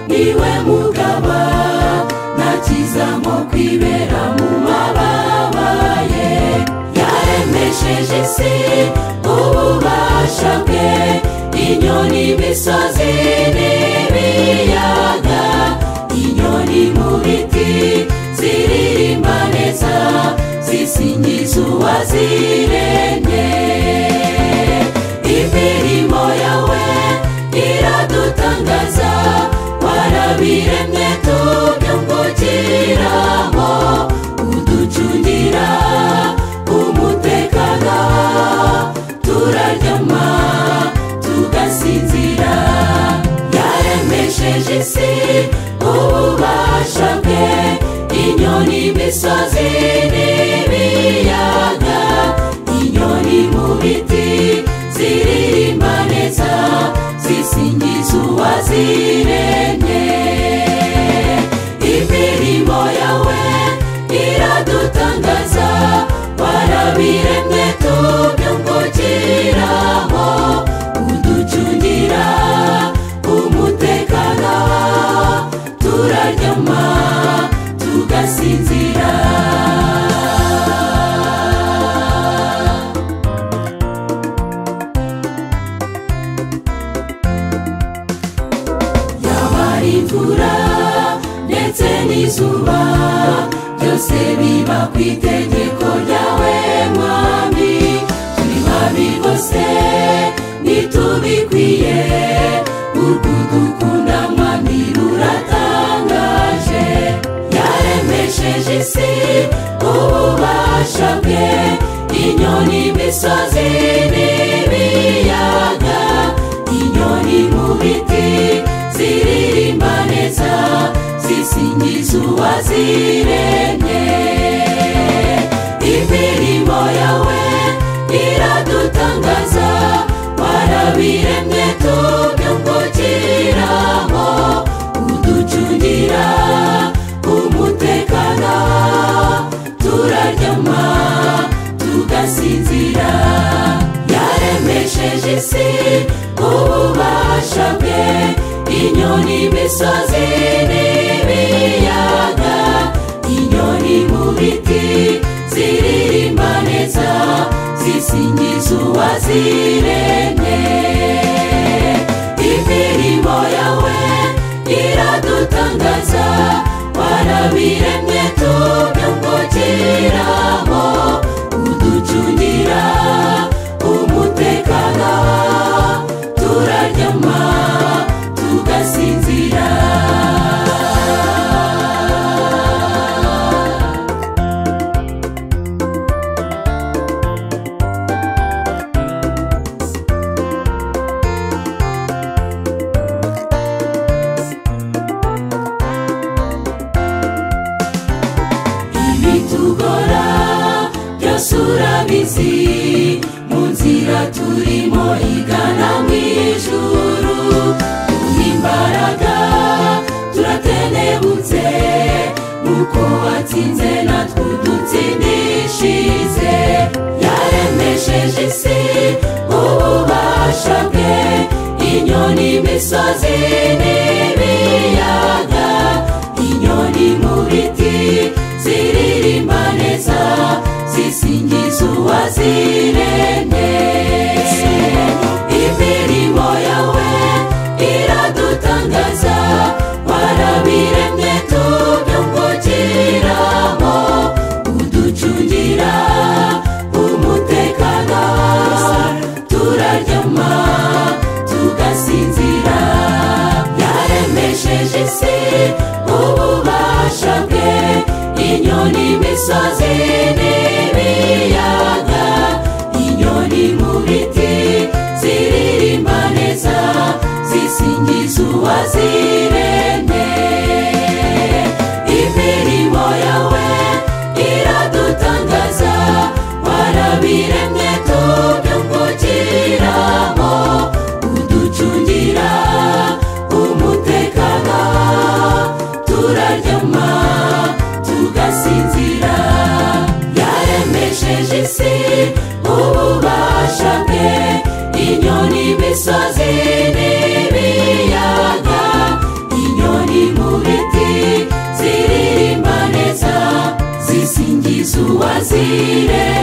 niwe mugaba nakizamo kwibera mu mababa ye yaremesheje isi ububasha bwe inyoni imisozi n'ibiyaga inyoni mu biti ziririmba neza zisingiza uwaziremye imirimo yawe iradutangaza warabiremye tubyungukiramo uducungira umutekano turaryama tugasinzira yaremesheje isi ububasha bwe inyoni imisozi n'ibiyaga inyoni mu biti ziririmba neza zisingiza uwaziremye imirimo yawe iradutangaza warabiremye tubyungukiramo uducungira umutekano turaryama tugasinzira yabaye imvura ndetse n'izuba byose biba ku itegeko ryawe mwami turi babi bose ntitubikwiye urwudukunda mwami ruratangaje yaremesheje isi ububasha bwe inyoni imisozi n'ibiyaga inyoni mu biti ziririmba neza zisingiza uwaziremye imirimo yawe iradutangaza warabiremye tubyungukiramo uducungira umutekano turaryama tugasinzira yaremesheje isi ububasha bwe inyoni imisozi n'ibiyaga inyoni mu biti ziririmba neza zisingiza uwaziremye imirimo yawe iradutangaza warabiremye tubyungukiramo uducungira umutekano turaryama tugasinzira ibitugora byose urabizi mu nzira turimo igana mu ijuru duha imbaraga turatenebutse nuko watsinze natwe udutsindishize yaremesheje isi ububasha bwe inyoni imisozi n'ibiyaga inyoni mu biti ziririmba neza zisingiza uwaziremye imirimo yawe iradutangaza warabiremye tubyungukiramo uducungira umutekano turaryama tugasinzira yaremesheje isi ububasha bwe inyoni imisozi n'ibiyaga inyoni mu biti ziririmba neza zisingiza uwaziremye imirimo yawe iradutangaza warabiremye tubyungukiramo uducungira umutekano turaryama tugasinzira yaremesheje isi ububasha bwe inyoni imisozi n'ibiyaga tugirire